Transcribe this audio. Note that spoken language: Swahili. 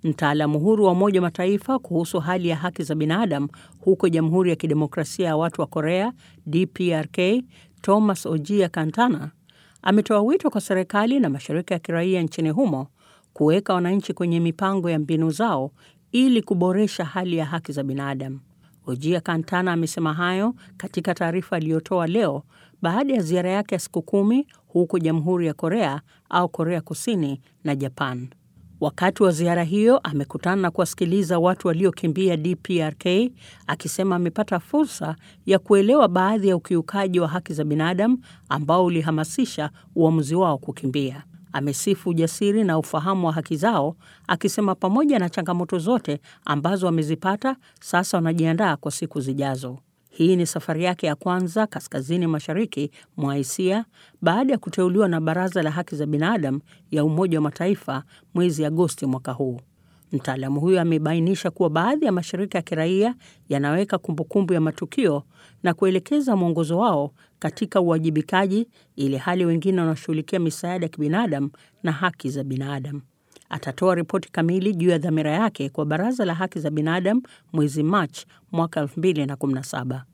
Mtaalamu huru wa Umoja wa Mataifa kuhusu hali ya haki za binadamu huko Jamhuri ya Kidemokrasia ya Watu wa Korea DPRK, Thomas Ojia Kantana ametoa wito kwa serikali na mashirika ya kiraia nchini humo kuweka wananchi kwenye mipango ya mbinu zao ili kuboresha hali ya haki za binadamu. Ojia Kantana amesema hayo katika taarifa aliyotoa leo baada ya ziara yake ya siku kumi huko Jamhuri ya Korea au Korea Kusini na Japan. Wakati wa ziara hiyo amekutana na kuwasikiliza watu waliokimbia DPRK, akisema amepata fursa ya kuelewa baadhi ya ukiukaji wa haki za binadamu ambao ulihamasisha uamuzi wao kukimbia. Amesifu ujasiri na ufahamu wa haki zao, akisema pamoja na changamoto zote ambazo wamezipata, sasa wanajiandaa kwa siku zijazo. Hii ni safari yake ya kwanza kaskazini mashariki mwa Asia baada ya kuteuliwa na Baraza la Haki za Binadamu ya Umoja wa Mataifa mwezi Agosti mwaka huu. Mtaalamu huyo amebainisha kuwa baadhi ya mashirika ya kiraia yanaweka kumbukumbu ya matukio na kuelekeza mwongozo wao katika uwajibikaji, ili hali wengine wanashughulikia misaada ya kibinadamu na haki za binadamu. Atatoa ripoti kamili juu ya dhamira yake kwa Baraza la Haki za Binadamu mwezi Machi mwaka 2017.